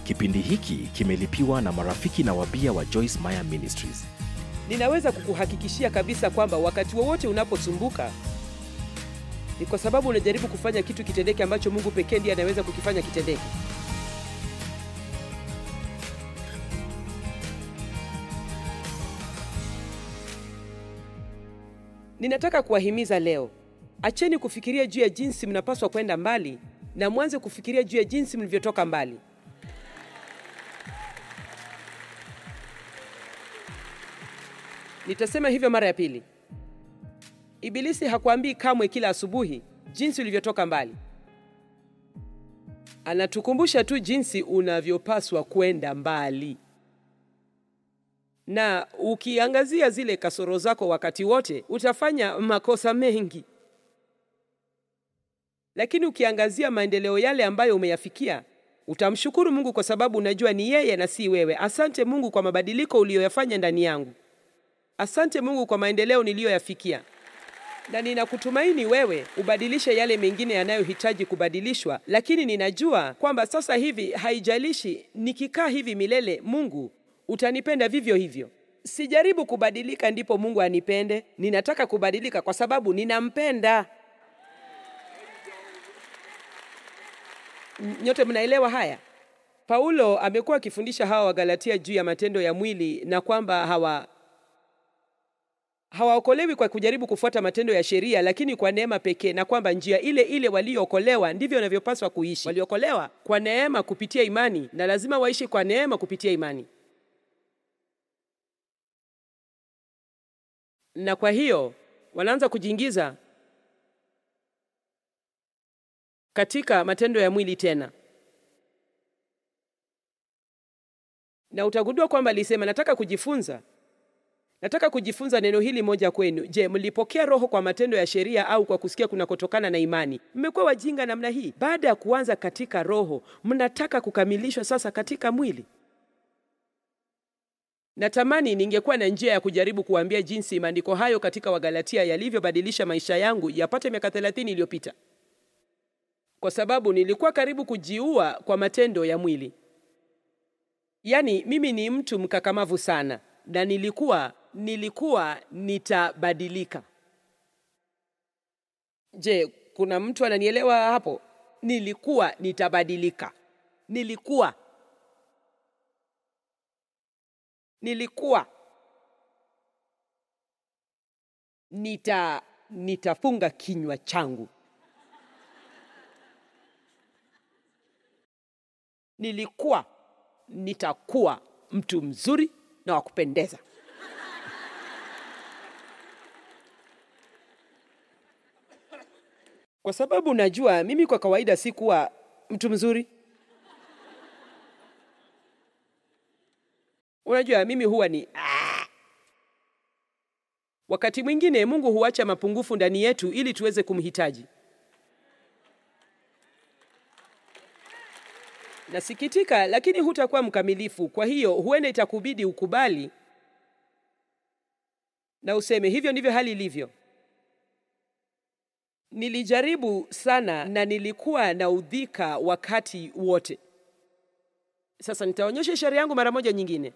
Kipindi hiki kimelipiwa na marafiki na wabia wa Joyce Meyer Ministries. Ninaweza kukuhakikishia kabisa kwamba wakati wowote unaposumbuka ni kwa sababu unajaribu kufanya kitu kitendeke ambacho Mungu pekee ndiye anaweza kukifanya kitendeke. Ninataka kuwahimiza leo, acheni kufikiria juu ya jinsi mnapaswa kwenda mbali na mwanze kufikiria juu ya jinsi mlivyotoka mbali. Nitasema hivyo mara ya pili. Ibilisi hakuambii kamwe kila asubuhi jinsi ulivyotoka mbali. Anatukumbusha tu jinsi unavyopaswa kwenda mbali. Na ukiangazia zile kasoro zako wakati wote, utafanya makosa mengi. Lakini ukiangazia maendeleo yale ambayo umeyafikia, utamshukuru Mungu kwa sababu unajua ni yeye na si wewe. Asante Mungu kwa mabadiliko uliyoyafanya ndani yangu. Asante Mungu kwa maendeleo niliyoyafikia, na ninakutumaini wewe ubadilishe yale mengine yanayohitaji kubadilishwa, lakini ninajua kwamba sasa hivi, haijalishi nikikaa hivi milele, Mungu utanipenda vivyo hivyo. Sijaribu kubadilika ndipo Mungu anipende, ninataka kubadilika kwa sababu ninampenda. Nyote mnaelewa haya? Paulo amekuwa akifundisha hawa Wagalatia juu ya matendo ya mwili na kwamba hawa hawaokolewi kwa kujaribu kufuata matendo ya sheria, lakini kwa neema pekee, na kwamba njia ile ile waliookolewa ndivyo wanavyopaswa kuishi. Waliokolewa kwa neema kupitia imani, na lazima waishi kwa neema kupitia imani. Na kwa hiyo wanaanza kujiingiza katika matendo ya mwili tena, na utagundua kwamba alisema, nataka kujifunza Nataka kujifunza neno hili moja kwenu. Je, mlipokea Roho kwa matendo ya sheria au kwa kusikia kunakotokana na imani? Mmekuwa wajinga namna hii. Baada ya kuanza katika Roho, mnataka kukamilishwa sasa katika mwili. Natamani ningekuwa na njia ya kujaribu kuambia jinsi maandiko hayo katika Wagalatia yalivyobadilisha maisha yangu yapate miaka 30 iliyopita, kwa sababu nilikuwa karibu kujiua kwa matendo ya mwili. Yaani, mimi ni mtu mkakamavu sana na nilikuwa nilikuwa nitabadilika. Je, kuna mtu ananielewa hapo? Nilikuwa nitabadilika. Nilikuwa nilikuwa nita nitafunga kinywa changu. Nilikuwa nitakuwa mtu mzuri na wa kupendeza. Kwa sababu najua mimi kwa kawaida si kuwa mtu mzuri. Unajua mimi huwa ni ah. Wakati mwingine Mungu huacha mapungufu ndani yetu ili tuweze kumhitaji. Nasikitika, lakini hutakuwa mkamilifu. Kwa hiyo huenda itakubidi ukubali na useme hivyo ndivyo hali ilivyo. Nilijaribu sana na nilikuwa na udhika wakati wote. Sasa nitaonyesha ishara yangu mara moja nyingine.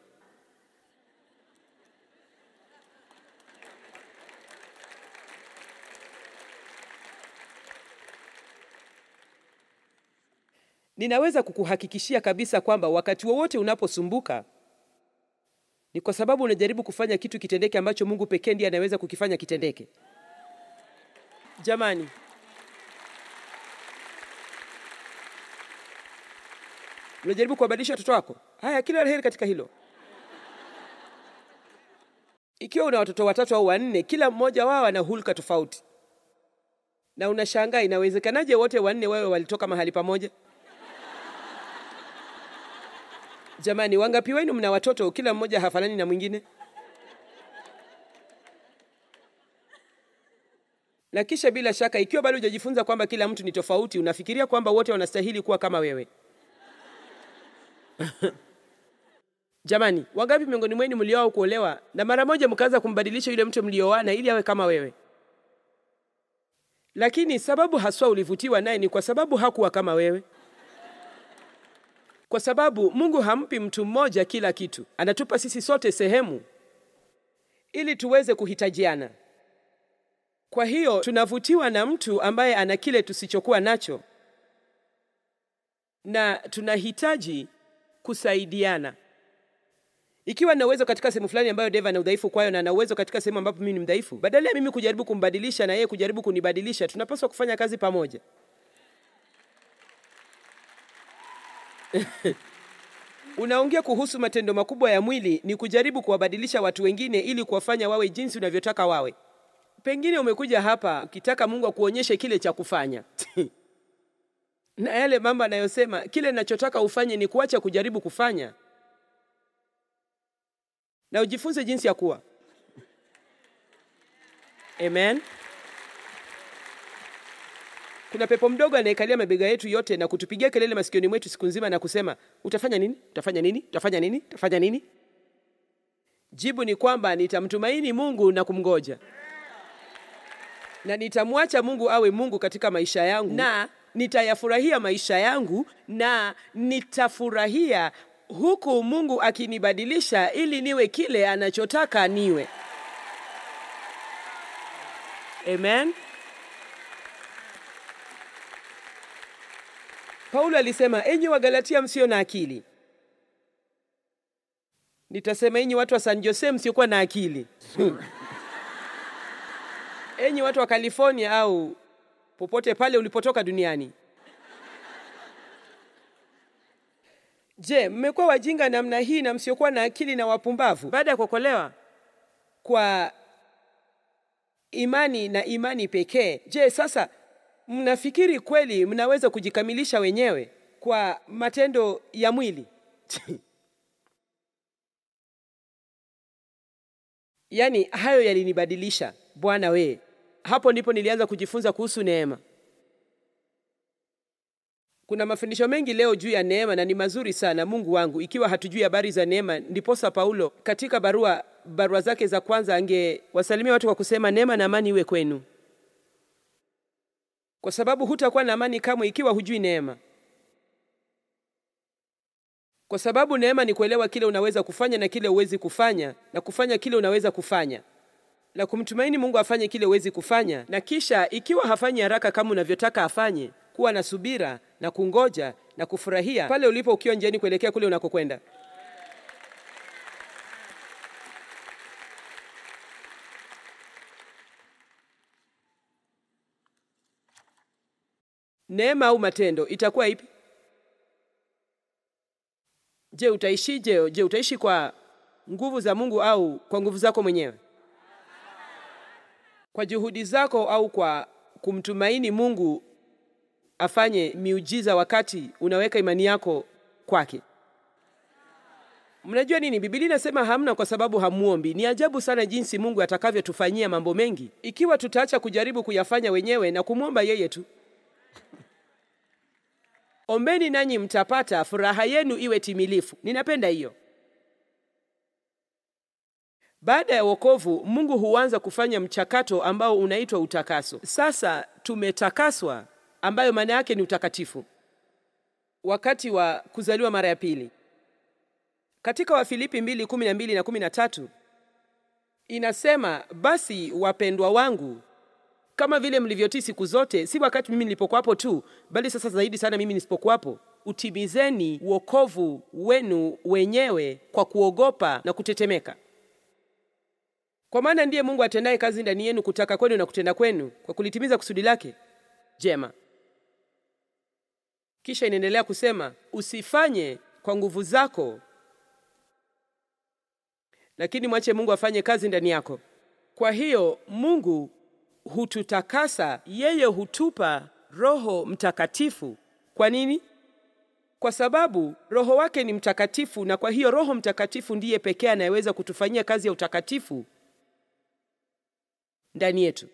Ninaweza kukuhakikishia kabisa kwamba wakati wowote unaposumbuka ni kwa sababu unajaribu kufanya kitu kitendeke ambacho Mungu pekee ndiye anaweza kukifanya kitendeke. Jamani, unajaribu kuwabadilisha watoto wako. Haya, kila la heri katika hilo. Ikiwa una watoto watatu au wanne, kila mmoja wao ana hulka tofauti, na unashangaa inawezekanaje wote wanne wewe walitoka mahali pamoja? Jamani, wangapi wenu mna watoto kila mmoja hafanani na mwingine? Na kisha bila shaka, ikiwa bado hujajifunza kwamba kila mtu ni tofauti, unafikiria kwamba wote wanastahili kuwa kama wewe. Jamani, wangapi miongoni mwenu mlioao kuolewa na mara moja mkaanza kumbadilisha yule mtu mlioana ili awe kama wewe? Lakini sababu haswa ulivutiwa naye ni kwa sababu hakuwa kama wewe. kwa sababu Mungu hampi mtu mmoja kila kitu, anatupa sisi sote sehemu ili tuweze kuhitajiana. Kwa hiyo tunavutiwa na mtu ambaye ana kile tusichokuwa nacho, na tunahitaji kusaidiana. Ikiwa na uwezo katika sehemu fulani ambayo Dave ana udhaifu kwayo na ana uwezo katika sehemu ambapo mimi ni mdhaifu, badala ya mimi kujaribu kumbadilisha na yeye kujaribu kunibadilisha, tunapaswa kufanya kazi pamoja. Unaongea kuhusu matendo makubwa ya mwili, ni kujaribu kuwabadilisha watu wengine ili kuwafanya wawe jinsi unavyotaka wawe. Pengine umekuja hapa ukitaka Mungu akuonyeshe kile cha kufanya na yale mambo anayosema, kile ninachotaka ufanye ni kuacha kujaribu kufanya na ujifunze jinsi ya kuwa. Amen. Kuna pepo mdogo anayekalia mabega yetu yote na kutupigia kelele masikioni mwetu siku nzima na kusema, utafanya nini? Utafanya nini? Utafanya nini? Utafanya nini? Jibu ni kwamba nitamtumaini Mungu na kumngoja, na nitamwacha Mungu awe Mungu katika maisha yangu, na nitayafurahia maisha yangu, na nitafurahia huku Mungu akinibadilisha ili niwe kile anachotaka niwe. Amen. Paulo alisema, enyi Wagalatia msio na akili. Nitasema enyi watu wa San Jose msiokuwa na akili. enyi watu wa California au popote pale ulipotoka duniani. Je, mmekuwa wajinga namna hii na msiokuwa na akili na wapumbavu baada ya kuokolewa kwa imani na imani pekee? Je, sasa mnafikiri kweli mnaweza kujikamilisha wenyewe kwa matendo ya mwili? Yaani hayo yalinibadilisha Bwana we. Hapo ndipo nilianza kujifunza kuhusu neema. Kuna mafundisho mengi leo juu ya neema na ni mazuri sana, Mungu wangu, ikiwa hatujui habari za neema. Ndiposa Paulo katika barua barua zake za kwanza angewasalimia watu kwa kusema neema na amani iwe kwenu, kwa sababu hutakuwa na amani kamwe ikiwa hujui neema, kwa sababu neema ni kuelewa kile unaweza kufanya na kile huwezi kufanya, na kufanya kile unaweza kufanya na kumtumaini Mungu afanye kile huwezi kufanya, na kisha ikiwa hafanyi haraka kama unavyotaka afanye kuwa na subira na kungoja na kufurahia pale ulipo ukiwa njiani kuelekea kule unakokwenda. Neema au matendo itakuwa ipi? Je, utaishije? Je, utaishi kwa nguvu za Mungu au kwa nguvu zako mwenyewe? Kwa juhudi zako au kwa kumtumaini Mungu afanye miujiza wakati unaweka imani yako kwake. Mnajua nini? Biblia inasema hamna kwa sababu hamuombi. Ni ajabu sana jinsi Mungu atakavyotufanyia mambo mengi ikiwa tutaacha kujaribu kuyafanya wenyewe na kumwomba yeye tu. Ombeni nanyi mtapata, furaha yenu iwe timilifu. Ninapenda hiyo. Baada ya wokovu, Mungu huanza kufanya mchakato ambao unaitwa utakaso. Sasa tumetakaswa ambayo maana yake ni utakatifu wakati wa kuzaliwa mara ya pili. Katika Wafilipi 2:12 na 13 inasema, basi wapendwa wangu, kama vile mlivyotii siku zote, si wakati mimi nilipokuwapo tu, bali sasa zaidi sana mimi nisipokuwapo, utimizeni wokovu wenu wenyewe kwa kuogopa na kutetemeka, kwa maana ndiye Mungu atendaye kazi ndani yenu kutaka kwenu na kutenda kwenu kwa kulitimiza kusudi lake jema. Kisha inaendelea kusema usifanye kwa nguvu zako, lakini mwache Mungu afanye kazi ndani yako. Kwa hiyo Mungu hututakasa, yeye hutupa Roho Mtakatifu. Kwa nini? Kwa sababu Roho wake ni mtakatifu, na kwa hiyo Roho Mtakatifu ndiye pekee anayeweza kutufanyia kazi ya utakatifu ndani yetu.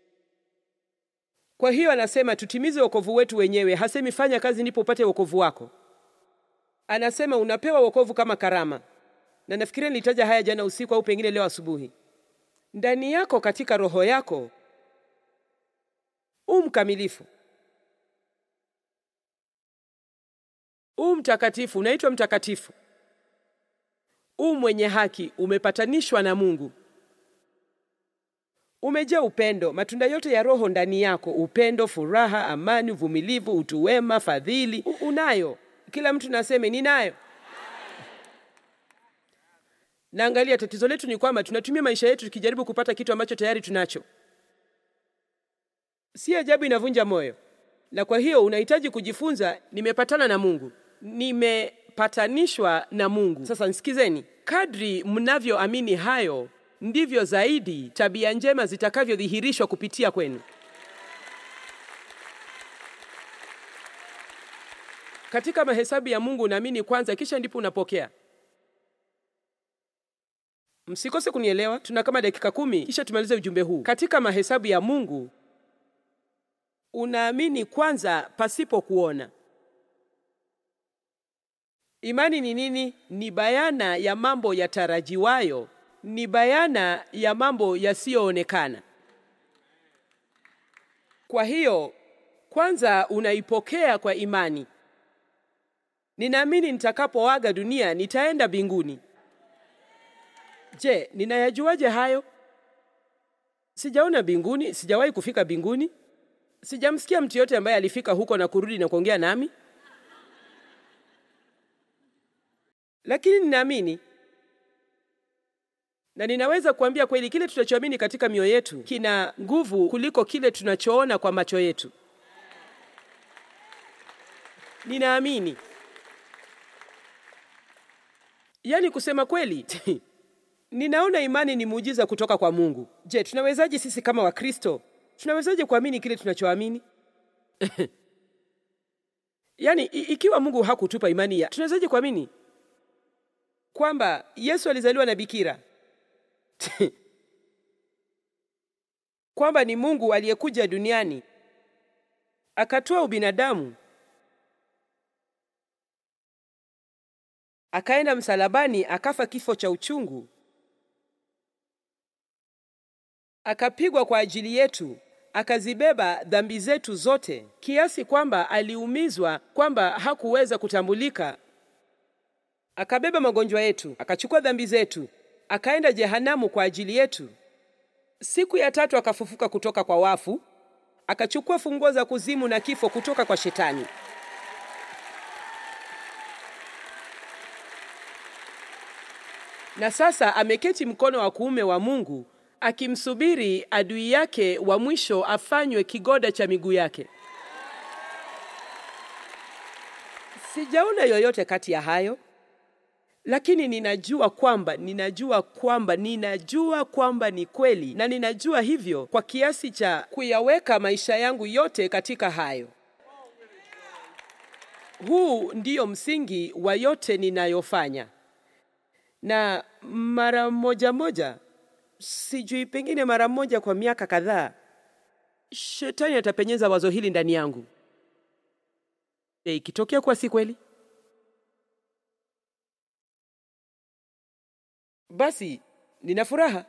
Kwa hiyo anasema tutimize wokovu wetu wenyewe. Hasemi fanya kazi ndipo upate wokovu wako. Anasema unapewa wokovu kama karama, na nafikiria nilitaja haya jana usiku au pengine leo asubuhi. Ndani yako katika roho yako u mkamilifu, u mtakatifu, unaitwa mtakatifu. U mwenye haki, umepatanishwa na Mungu. Umejaa upendo, matunda yote ya Roho ndani yako: upendo, furaha, amani, uvumilivu, utu wema, fadhili. U unayo. Kila mtu naseme ninayo. Na angalia, tatizo letu ni kwamba tunatumia maisha yetu tukijaribu kupata kitu ambacho tayari tunacho. Si ajabu inavunja moyo. Na kwa hiyo unahitaji kujifunza, nimepatana na Mungu, nimepatanishwa na Mungu. Sasa nisikizeni, kadri mnavyoamini hayo, ndivyo zaidi tabia njema zitakavyodhihirishwa kupitia kwenu. Katika mahesabu ya Mungu unaamini kwanza, kisha ndipo unapokea. Msikose kunielewa, tuna kama dakika kumi kisha tumalize ujumbe huu. Katika mahesabu ya Mungu unaamini kwanza pasipo kuona. Imani ni nini? Ni bayana ya mambo yatarajiwayo, ni bayana ya mambo yasiyoonekana. Kwa hiyo kwanza unaipokea kwa imani. Ninaamini nitakapoaga dunia nitaenda mbinguni. Je, ninayajuaje hayo? Sijaona mbinguni, sijawahi kufika mbinguni. Sijamsikia mtu yote ambaye alifika huko na kurudi na kuongea nami, lakini ninaamini na ninaweza kuambia kweli, kile tunachoamini katika mioyo yetu kina nguvu kuliko kile tunachoona kwa macho yetu. Ninaamini, yaani kusema kweli ninaona imani ni muujiza kutoka kwa Mungu. Je, tunawezaje sisi kama Wakristo tunawezaje kuamini kile tunachoamini? Yaani ikiwa Mungu hakutupa imani ya, tunawezaje kuamini kwamba Yesu alizaliwa na bikira kwamba ni Mungu aliyekuja duniani akatoa ubinadamu akaenda msalabani akafa kifo cha uchungu akapigwa kwa ajili yetu akazibeba dhambi zetu zote, kiasi kwamba aliumizwa kwamba hakuweza kutambulika. Akabeba magonjwa yetu, akachukua dhambi zetu, akaenda jehanamu kwa ajili yetu. Siku ya tatu akafufuka kutoka kwa wafu, akachukua funguo za kuzimu na kifo kutoka kwa Shetani. Na sasa ameketi mkono wa kuume wa Mungu akimsubiri adui yake wa mwisho afanywe kigoda cha miguu yake. Sijaona yoyote kati ya hayo, lakini ninajua kwamba ninajua kwamba ninajua kwamba ni kweli, na ninajua hivyo kwa kiasi cha kuyaweka maisha yangu yote katika hayo. Huu ndiyo msingi wa yote ninayofanya, na mara moja moja sijui pengine mara moja kwa miaka kadhaa, shetani atapenyeza wazo hili ndani yangu. E, ikitokea kuwa si kweli, basi nina furaha.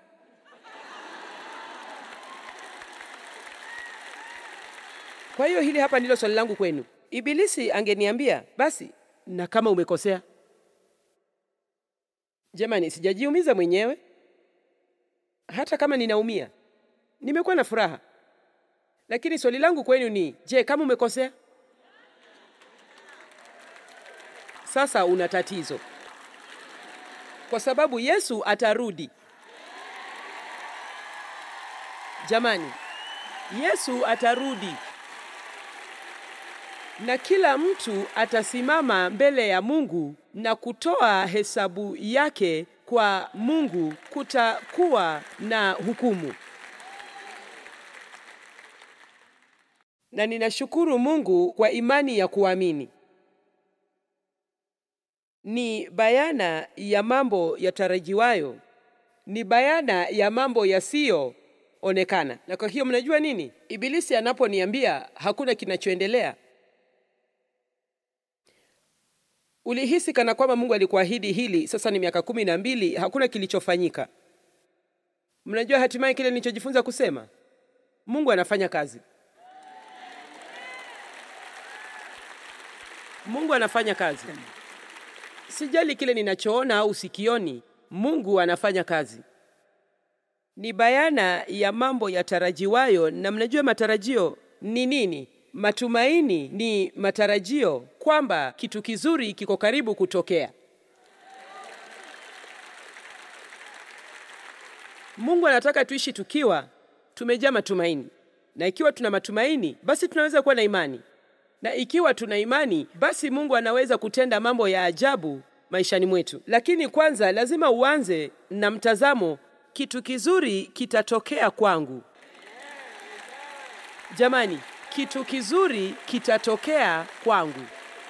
Kwa hiyo hili hapa ndilo swali langu kwenu. Ibilisi angeniambia basi, na kama umekosea? Jamani, sijajiumiza mwenyewe hata kama ninaumia, nimekuwa na furaha. Lakini swali langu kwenu ni je, kama umekosea? Sasa una tatizo, kwa sababu Yesu atarudi. Jamani, Yesu atarudi na kila mtu atasimama mbele ya Mungu na kutoa hesabu yake kwa Mungu. Kutakuwa na hukumu, na ninashukuru Mungu kwa imani ya kuamini. Ni bayana ya mambo yatarajiwayo, ni bayana ya mambo yasiyoonekana. Na kwa hiyo mnajua nini, Ibilisi anaponiambia hakuna kinachoendelea Ulihisi kana kwamba Mungu alikuahidi hili, sasa ni miaka kumi na mbili, hakuna kilichofanyika. Mnajua hatimaye kile nilichojifunza kusema, Mungu anafanya kazi. Mungu anafanya kazi. Sijali kile ninachoona au sikioni, Mungu anafanya kazi. Ni bayana ya mambo yatarajiwayo, na mnajua matarajio ni nini? Matumaini ni matarajio kwamba kitu kizuri kiko karibu kutokea. Mungu anataka tuishi tukiwa tumejaa matumaini, na ikiwa tuna matumaini, basi tunaweza kuwa na imani, na ikiwa tuna imani, basi Mungu anaweza kutenda mambo ya ajabu maishani mwetu. Lakini kwanza lazima uanze na mtazamo, kitu kizuri kitatokea kwangu. Jamani, kitu kizuri kitatokea kwangu.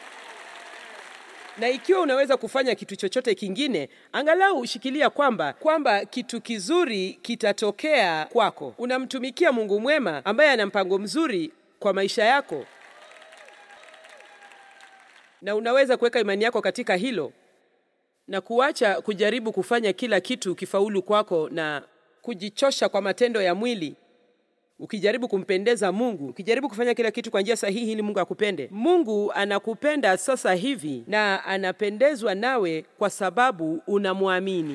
Na ikiwa unaweza kufanya kitu chochote kingine, angalau ushikilia kwamba kwamba kitu kizuri kitatokea kwako. Unamtumikia Mungu mwema ambaye ana mpango mzuri kwa maisha yako, na unaweza kuweka imani yako katika hilo na kuacha kujaribu kufanya kila kitu kifaulu kwako na kujichosha kwa matendo ya mwili ukijaribu kumpendeza Mungu, ukijaribu kufanya kila kitu kwa njia sahihi ili Mungu akupende. Mungu anakupenda sasa hivi na anapendezwa nawe kwa sababu unamwamini.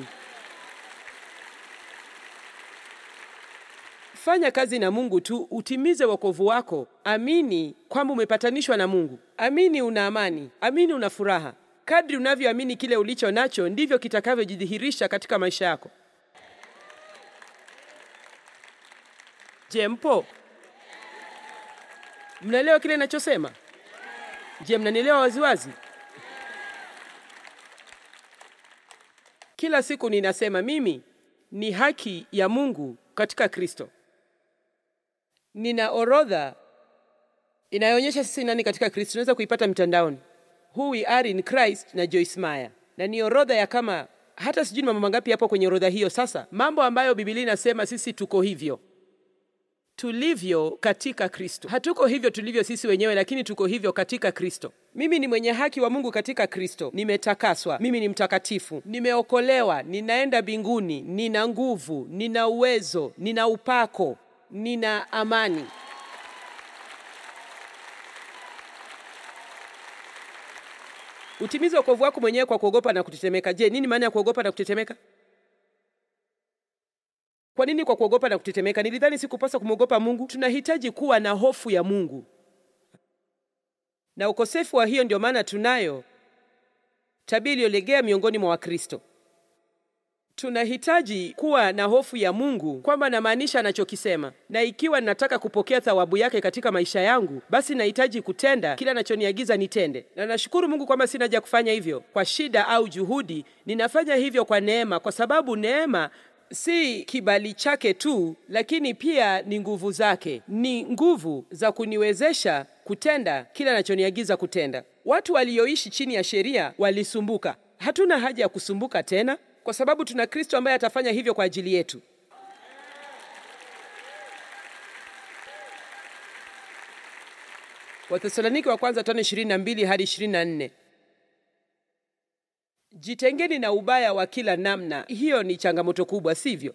Fanya kazi na Mungu tu, utimize wokovu wako. Amini kwamba umepatanishwa na Mungu. Amini una amani, amini una furaha. Kadri unavyoamini kile ulicho nacho, ndivyo kitakavyojidhihirisha katika maisha yako. Je, mpo? Mnaelewa kile ninachosema? Je, mnanielewa waziwazi? Kila siku ninasema mimi ni haki ya Mungu katika Kristo. Nina orodha inayoonyesha sisi nani katika Kristo. Unaweza kuipata mtandaoni, who we are in Christ na Joyce Meyer, na ni orodha ya kama hata sijui ni mambo mangapi yapo kwenye orodha hiyo. Sasa mambo ambayo Biblia inasema sisi tuko hivyo tulivyo katika Kristo. Hatuko hivyo tulivyo sisi wenyewe, lakini tuko hivyo katika Kristo. Mimi ni mwenye haki wa Mungu katika Kristo, nimetakaswa, mimi ni mtakatifu, nimeokolewa, ninaenda mbinguni, nina nguvu, nina uwezo, nina upako, nina amani. Utimize wokovu wako mwenyewe kwa kuogopa na kutetemeka. Je, nini maana ya kuogopa na kutetemeka? Kwa nini kwa kuogopa na kutetemeka? Nilidhani sikupaswa kumwogopa Mungu. Tunahitaji kuwa na hofu ya Mungu, na ukosefu wa hiyo ndio maana tunayo tabia iliyolegea miongoni mwa Wakristo. Tunahitaji kuwa na hofu ya Mungu, kwamba namaanisha anachokisema, na ikiwa ninataka kupokea thawabu yake katika maisha yangu, basi nahitaji kutenda kila anachoniagiza nitende. Na nashukuru Mungu kwamba sina haja kufanya hivyo kwa shida au juhudi. Ninafanya hivyo kwa neema, kwa sababu neema si kibali chake tu, lakini pia ni nguvu zake, ni nguvu za kuniwezesha kutenda kila anachoniagiza kutenda. Watu walioishi chini ya sheria walisumbuka. Hatuna haja ya kusumbuka tena, kwa sababu tuna Kristo ambaye atafanya hivyo kwa ajili yetu. Wathesalonike wa kwanza tano ishirini na mbili hadi ishirini na nne. Jitengeni na ubaya wa kila namna. Hiyo ni changamoto kubwa, sivyo?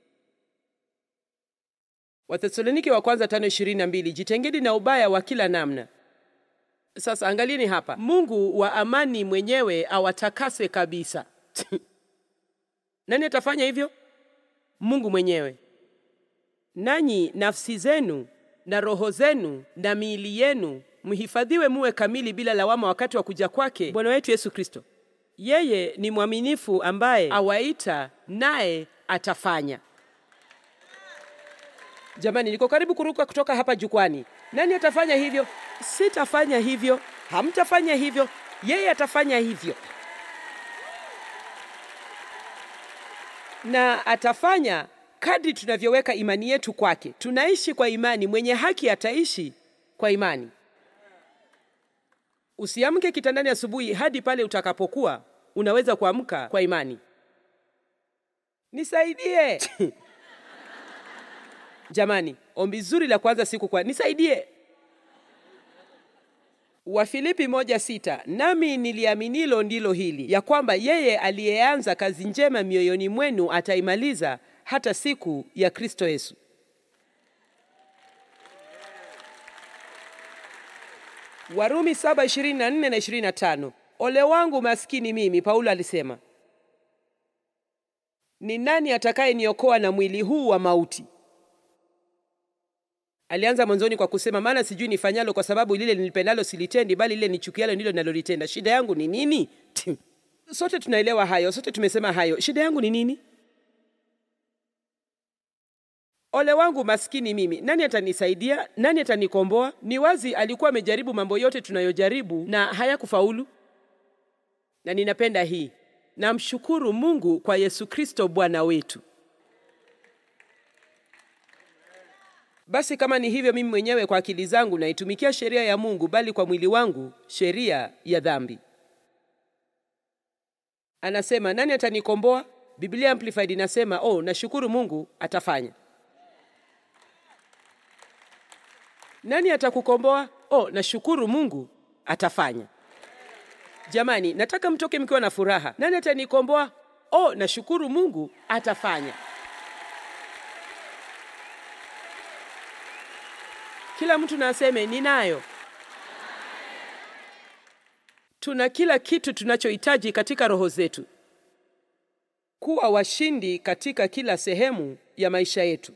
Wathesalonike wa kwanza tano ishirini na mbili. Jitengeni na ubaya wa kila namna. Sasa angalieni hapa, Mungu wa amani mwenyewe awatakase kabisa. Nani atafanya hivyo? Mungu mwenyewe. Nanyi nafsi zenu na roho zenu na miili yenu mhifadhiwe muwe kamili bila lawama wakati wa kuja kwake Bwana wetu Yesu Kristo. Yeye ni mwaminifu ambaye awaita naye atafanya. Jamani, niko karibu kuruka kutoka hapa jukwani. Nani atafanya hivyo? Sitafanya hivyo, hamtafanya hivyo, yeye atafanya hivyo, na atafanya kadri tunavyoweka imani yetu kwake. Tunaishi kwa imani, mwenye haki ataishi kwa imani. Usiamke kitandani asubuhi hadi pale utakapokuwa unaweza kuamka kwa imani. Nisaidie jamani, ombi zuri la kwanza siku kwa nisaidie. Wafilipi moja sita, nami niliaminilo ndilo hili, ya kwamba yeye aliyeanza kazi njema mioyoni mwenu ataimaliza hata siku ya Kristo Yesu. Warumi 7:24 na 25. Ole wangu maskini mimi, Paulo alisema, ni nani atakayeniokoa na mwili huu wa mauti? Alianza mwanzoni kwa kusema, maana sijui nifanyalo, kwa sababu lile nilipendalo silitendi, bali lile nichukialo ndilo ninalolitenda. Shida yangu ni nini? Sote tunaelewa hayo, sote tumesema hayo. Shida yangu ni nini? Ole wangu maskini mimi, nani atanisaidia? Nani atanikomboa? Ni wazi alikuwa amejaribu mambo yote tunayojaribu na hayakufaulu. Na ninapenda hii, namshukuru Mungu kwa Yesu Kristo Bwana wetu. Basi kama ni hivyo, mimi mwenyewe kwa akili zangu naitumikia sheria ya Mungu, bali kwa mwili wangu sheria ya dhambi. Anasema nani atanikomboa? Biblia Amplified inasema oh, nashukuru Mungu atafanya. Nani atakukomboa? Oh, nashukuru Mungu atafanya. Jamani, nataka mtoke mkiwa na furaha. Nani atanikomboa? Oh, nashukuru Mungu atafanya. Kila mtu na aseme ninayo. Tuna kila kitu tunachohitaji katika roho zetu kuwa washindi katika kila sehemu ya maisha yetu.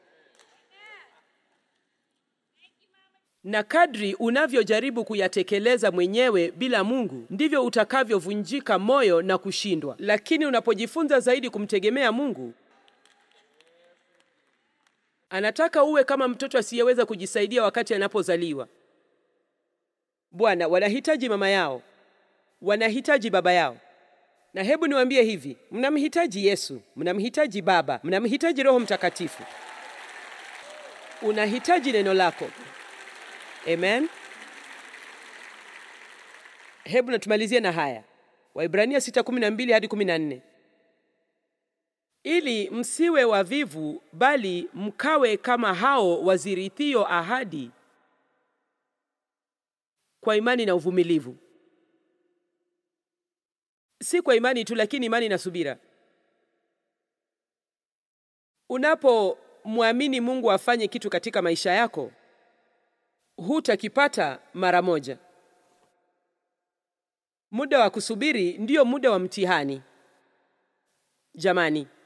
Na kadri unavyojaribu kuyatekeleza mwenyewe bila Mungu, ndivyo utakavyovunjika moyo na kushindwa. Lakini unapojifunza zaidi kumtegemea Mungu, anataka uwe kama mtoto asiyeweza kujisaidia wakati anapozaliwa. Bwana, wanahitaji mama yao, wanahitaji baba yao. Na hebu niwaambie hivi, mnamhitaji Yesu, mnamhitaji Baba, mnamhitaji Roho Mtakatifu, unahitaji neno lako. Amen. Hebu natumalizie na haya Waibrania 6:12 hadi 14, ili msiwe wavivu, bali mkawe kama hao wazirithio ahadi kwa imani na uvumilivu. Si kwa imani tu, lakini imani na subira. Unapomwamini Mungu afanye kitu katika maisha yako hutakipata mara moja. Muda wa kusubiri ndiyo muda wa mtihani. Jamani,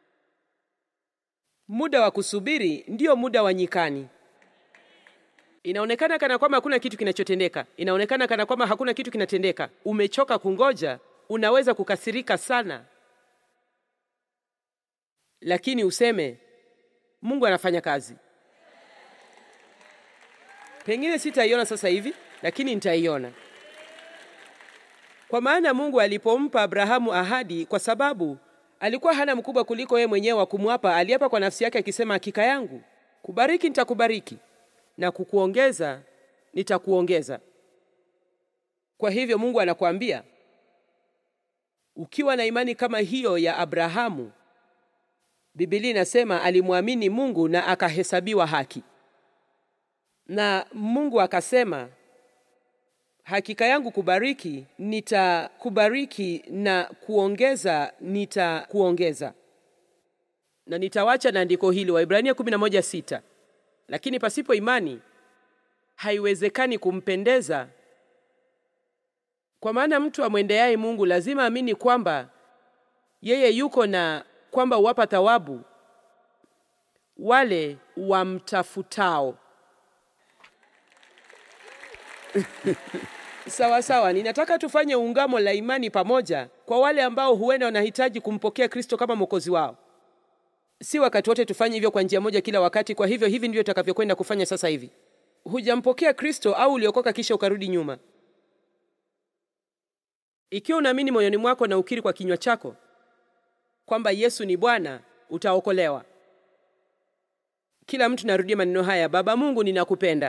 muda wa kusubiri ndiyo muda wa nyikani. Inaonekana kana kwamba hakuna kitu kinachotendeka, inaonekana kana kwamba hakuna kitu kinatendeka. Umechoka kungoja, unaweza kukasirika sana, lakini useme Mungu anafanya kazi. Pengine sitaiona sasa hivi, lakini nitaiona. Kwa maana Mungu alipompa Abrahamu ahadi, kwa sababu alikuwa hana mkubwa kuliko yeye mwenyewe wa kumwapa, aliapa kwa nafsi yake akisema, hakika yangu kubariki nitakubariki na kukuongeza nitakuongeza. Kwa hivyo Mungu anakuambia ukiwa na imani kama hiyo ya Abrahamu, Biblia inasema alimwamini Mungu na akahesabiwa haki na Mungu akasema, hakika yangu kubariki nitakubariki na kuongeza nitakuongeza. Na nitawacha na andiko hili Waibrania 11:6, lakini pasipo imani haiwezekani kumpendeza, kwa maana mtu amwendeaye Mungu lazima amini kwamba yeye yuko na kwamba huwapa thawabu wale wamtafutao. Sawa sawa, ninataka tufanye ungamo la imani pamoja kwa wale ambao huenda wanahitaji kumpokea Kristo kama mwokozi wao. Si wakati wote tufanye hivyo kwa njia moja kila wakati. Kwa hivyo hivi ndivyo tutakavyokwenda kufanya sasa hivi. Hujampokea Kristo au uliokoka kisha ukarudi nyuma. Ikiwa unaamini moyoni mwako na ukiri kwa kinywa chako kwamba Yesu ni Bwana, utaokolewa. Kila mtu narudia maneno haya: Baba Mungu, ninakupenda.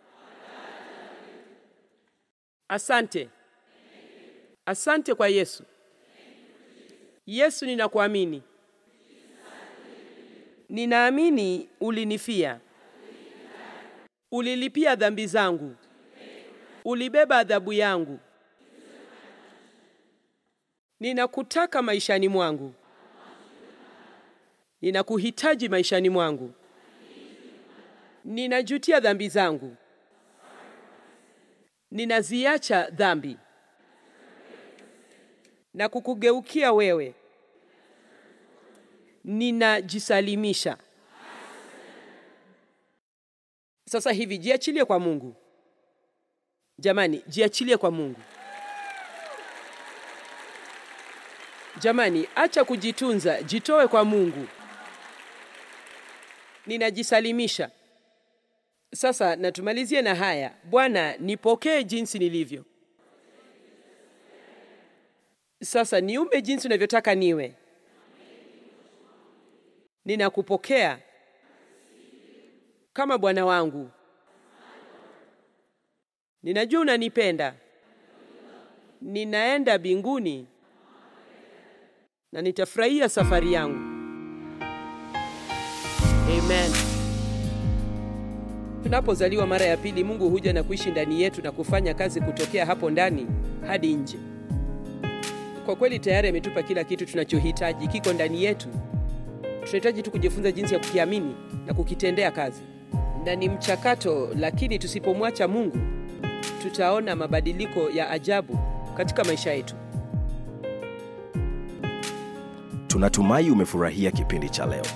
Asante, asante kwa Yesu. Yesu, ninakuamini, ninaamini ulinifia, ulilipia dhambi zangu, ulibeba adhabu yangu. Ninakutaka maishani mwangu, ninakuhitaji maishani mwangu, ninajutia dhambi zangu ninaziacha dhambi na kukugeukia wewe, ninajisalimisha. Sasa hivi jiachilie kwa Mungu. Jamani, jiachilie kwa Mungu. Jamani, acha kujitunza, jitoe kwa Mungu. Ninajisalimisha. Sasa natumalizie na haya. Bwana, nipokee jinsi nilivyo. Sasa niumbe jinsi unavyotaka niwe. Ninakupokea kama Bwana wangu. Ninajua unanipenda. Ninaenda mbinguni na nitafurahia safari yangu. Amen. Tunapozaliwa mara ya pili, Mungu huja na kuishi ndani yetu na kufanya kazi kutokea hapo ndani hadi nje. Kwa kweli tayari ametupa kila kitu tunachohitaji, kiko ndani yetu. Tunahitaji tu kujifunza jinsi ya kukiamini na kukitendea kazi, na ni mchakato. Lakini tusipomwacha Mungu, tutaona mabadiliko ya ajabu katika maisha yetu. Tunatumai umefurahia kipindi cha leo.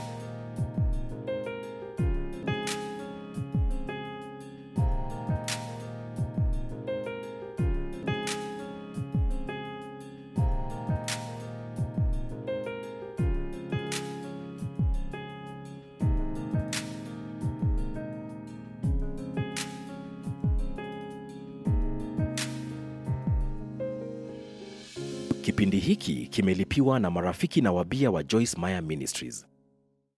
Kipindi hiki kimelipiwa na marafiki na wabia wa Joyce Meyer Ministries.